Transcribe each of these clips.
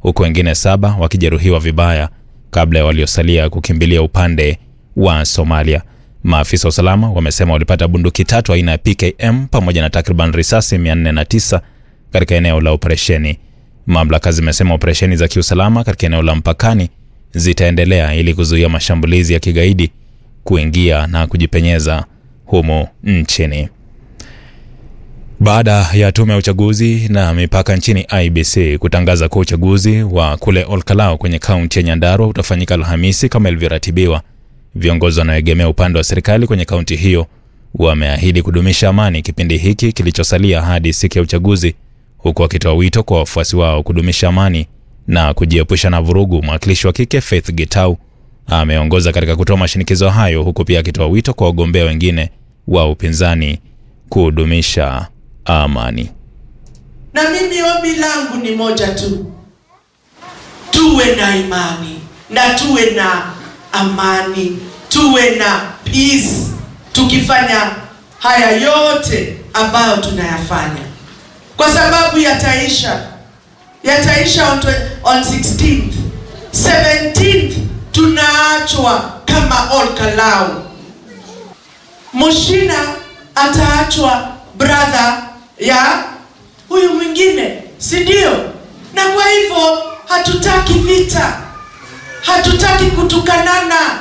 huku wengine saba wakijeruhiwa vibaya kabla ya waliosalia kukimbilia upande wa Somalia. Maafisa wa usalama wamesema walipata bunduki tatu aina ya PKM pamoja na takriban risasi 409 katika eneo la operesheni. Mamlaka zimesema operesheni za kiusalama katika eneo la mpakani zitaendelea ili kuzuia mashambulizi ya kigaidi kuingia na kujipenyeza humu nchini. Baada ya tume ya uchaguzi na mipaka nchini IBC kutangaza kuwa uchaguzi wa kule Olkalau kwenye kaunti ya Nyandarua utafanyika Alhamisi kama ilivyoratibiwa, viongozi wanaoegemea upande wa serikali kwenye kaunti hiyo wameahidi kudumisha amani kipindi hiki kilichosalia hadi siku ya uchaguzi, huku wakitoa wito kwa wafuasi wao kudumisha amani na kujiepusha na vurugu. Mwakilishi wa kike Faith Gitau ameongoza katika kutoa mashinikizo hayo, huku pia akitoa wito kwa wagombea wengine wa upinzani kudumisha amani. Na mimi ombi langu ni moja tu, tuwe na imani na tuwe na amani, tuwe na peace, tukifanya haya yote ambayo tunayafanya, kwa sababu yataisha, yataisha on, twe- on 16th 17th, tunaachwa kama Olkalau. Mushina ataachwa brother ya huyu mwingine, si ndio? Na kwa hivyo hatutaki vita, hatutaki kutukanana.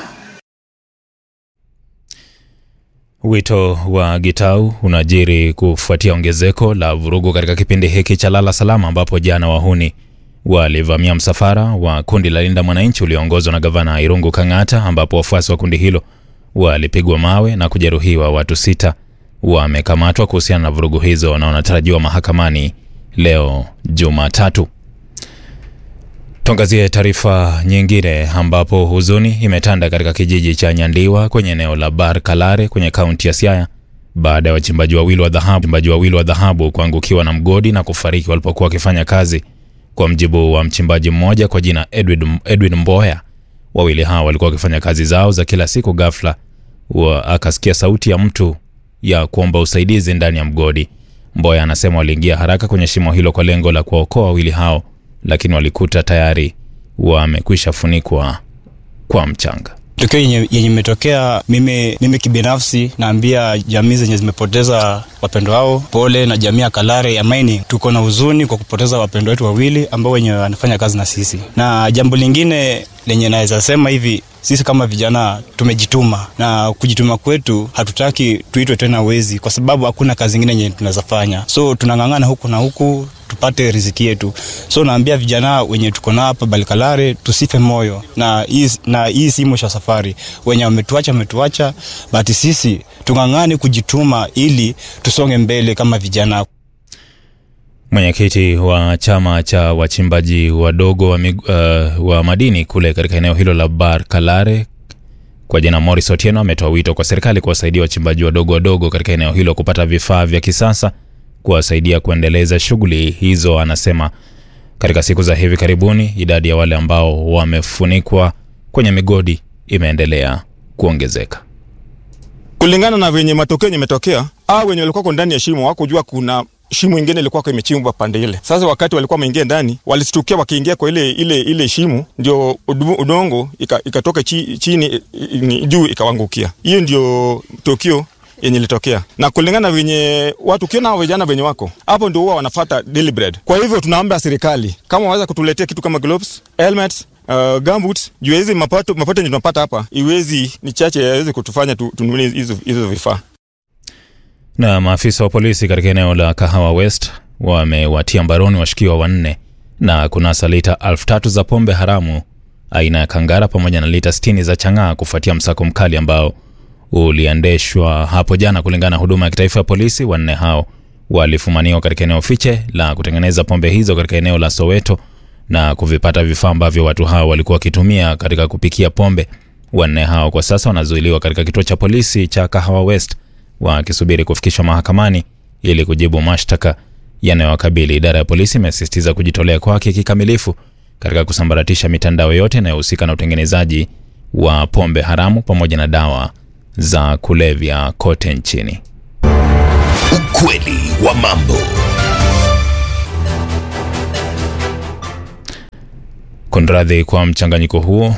Wito wa Gitau unajiri kufuatia ongezeko la vurugu katika kipindi hiki cha lala salama, ambapo jana wahuni walivamia msafara wa kundi la Linda Mwananchi ulioongozwa na gavana Irungu Kang'ata, ambapo wafuasi wa kundi hilo walipigwa mawe na kujeruhiwa. Watu sita wamekamatwa kuhusiana na vurugu hizo na wanatarajiwa mahakamani leo Jumatatu. Tuangazie taarifa nyingine ambapo huzuni imetanda katika kijiji cha Nyandiwa kwenye eneo la Bar Kalare kwenye kaunti ya Siaya baada ya wachimbaji wawili wa dhahabu wachimbaji wawili wa dhahabu kuangukiwa na mgodi na kufariki walipokuwa wakifanya kazi. Kwa mjibu wa mchimbaji mmoja kwa jina Edwin, Edwin Mboya, wawili hao walikuwa wakifanya kazi zao za kila siku. Ghafla wa akasikia sauti ya mtu ya kuomba usaidizi ndani ya mgodi. Mboya anasema waliingia haraka kwenye shimo hilo kwa lengo la kuwaokoa wawili hao, lakini walikuta tayari wamekwisha funikwa kwa mchanga. tukio yenye yenye imetokea mimi, mimi kibinafsi naambia jamii zenye zimepoteza wapendo wao pole, na jamii ya Kalare ya Maini tuko na huzuni kwa kupoteza wapendo wetu wawili ambao wenye wanafanya kazi na sisi. Na jambo lingine lenye naweza sema hivi, sisi kama vijana tumejituma, na kujituma kwetu hatutaki tuitwe tena wezi, kwa sababu hakuna kazi ingine yenye tunaweza fanya, so tunang'ang'ana huku na huku tupate riziki yetu. So naambia vijana wenye tuko nao hapa Balikalare tusife moyo, na hii na hii si mwisho wa safari. Wenye wametuacha wametuacha, but sisi tung'ang'ane kujituma ili tusonge mbele kama vijana. Mwenyekiti wa chama cha wachimbaji wadogo wa, mig, uh, wa madini kule katika eneo hilo la Bar Kalare kwa jina Morris Otieno ametoa wito kwa serikali kuwasaidia wachimbaji wadogo wadogo katika eneo hilo kupata vifaa vya kisasa kuwasaidia kuendeleza shughuli hizo. Anasema katika siku za hivi karibuni idadi ya wale ambao wamefunikwa kwenye migodi imeendelea kuongezeka. kulingana na venye matokeo yenye imetokea, au wenye walikuwa ndani ya shimo wakujua kuna shimo ingine ilikuwa imechimbwa pande ile. Sasa wakati walikuwa wameingia ndani, walistukia wakiingia kwa ile ile ile shimo, ndio udu- udongo ika- ikatoka chi, chini i- i- juu ikawangukia. Hiyo ndio tokio yenye ilitokea, na kulingana na venye watu ukiona hao vijana venye wako hapo, ndio huwa wanafata daily bread. Kwa hivyo tunaomba serikali kama waweza kutuletea kitu kama gloves, helmets Uh, gumboots juu ya hizi mapato mapato yenye tunapata hapa iwezi ni chache yaweze kutufanya tu- tununue hizo hizo vifaa. Na maafisa wa polisi katika eneo la Kahawa West wamewatia mbaroni washukiwa wanne na kunasa lita elfu tatu za pombe haramu aina ya Kangara pamoja na lita 60 za chang'aa kufuatia msako mkali ambao uliendeshwa hapo jana. Kulingana na huduma ya kitaifa ya polisi, wanne hao walifumaniwa katika eneo fiche la kutengeneza pombe hizo katika eneo la Soweto na kuvipata vifaa ambavyo watu hao walikuwa wakitumia katika kupikia pombe. Wanne hao kwa sasa wanazuiliwa katika kituo cha polisi cha Kahawa West wakisubiri kufikishwa mahakamani ili kujibu mashtaka yanayowakabili. Idara ya polisi imesisitiza kujitolea kwake kikamilifu katika kusambaratisha mitandao yote inayohusika na utengenezaji wa pombe haramu pamoja na dawa za kulevya kote nchini. Ukweli wa mambo. Kunradhi kwa mchanganyiko huo.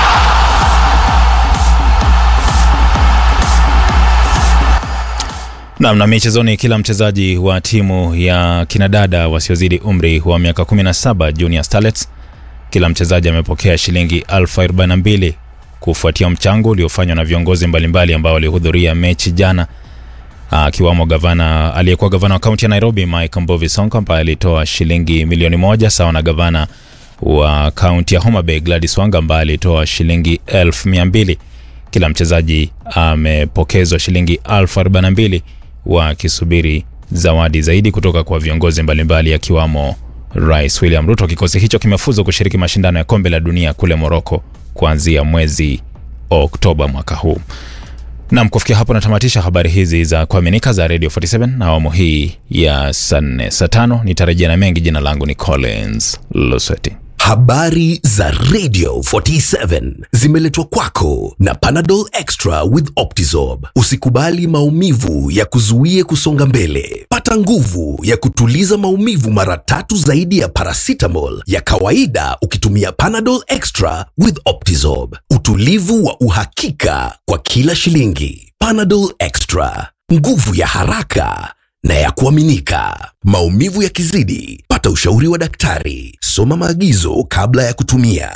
Nam na michezoni, kila mchezaji wa timu ya kinadada wasiozidi umri wa miaka 17 Junior Starlets, kila mchezaji amepokea shilingi elfu arobaini na mbili kufuatia mchango uliofanywa na viongozi mbalimbali ambao walihudhuria mechi jana, akiwamo gavana aliyekuwa gavana wa kaunti ya Nairobi Mike Mbovi Sonko ambaye alitoa shilingi milioni moja sawa na gavana wa kaunti ya Homa Bay Gladys Wanga ambaye alitoa shilingi elfu mia mbili. Kila mchezaji amepokezwa shilingi elfu arobaini na mbili wakisubiri zawadi zaidi kutoka kwa viongozi mbalimbali akiwamo Rais William Ruto. Kikosi hicho kimefuzu kushiriki mashindano ya kombe la dunia kule Moroko kuanzia mwezi Oktoba mwaka huu. Nam, kufikia hapo natamatisha habari hizi za kuaminika za Radio 47 na awamu hii ya saa nne saa tano nitarejea na mengi. Jina langu ni Collins Lusweti. Habari za Radio 47 zimeletwa kwako na Panadol Extra with Optizorb. Usikubali maumivu ya kuzuie kusonga mbele. Pata nguvu ya kutuliza maumivu mara tatu zaidi ya paracetamol ya kawaida ukitumia Panadol Extra with Optizorb. Utulivu wa uhakika kwa kila shilingi. Panadol Extra, nguvu ya haraka na ya kuaminika. Maumivu yakizidi, pata ushauri wa daktari. Soma maagizo kabla ya kutumia.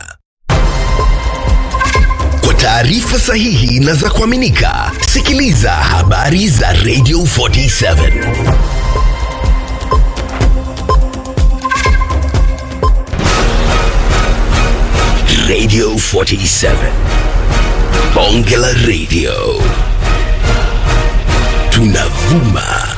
Kwa taarifa sahihi na za kuaminika, sikiliza habari za Radio 47. Radio 47. Bonge la Radio. Tunavuma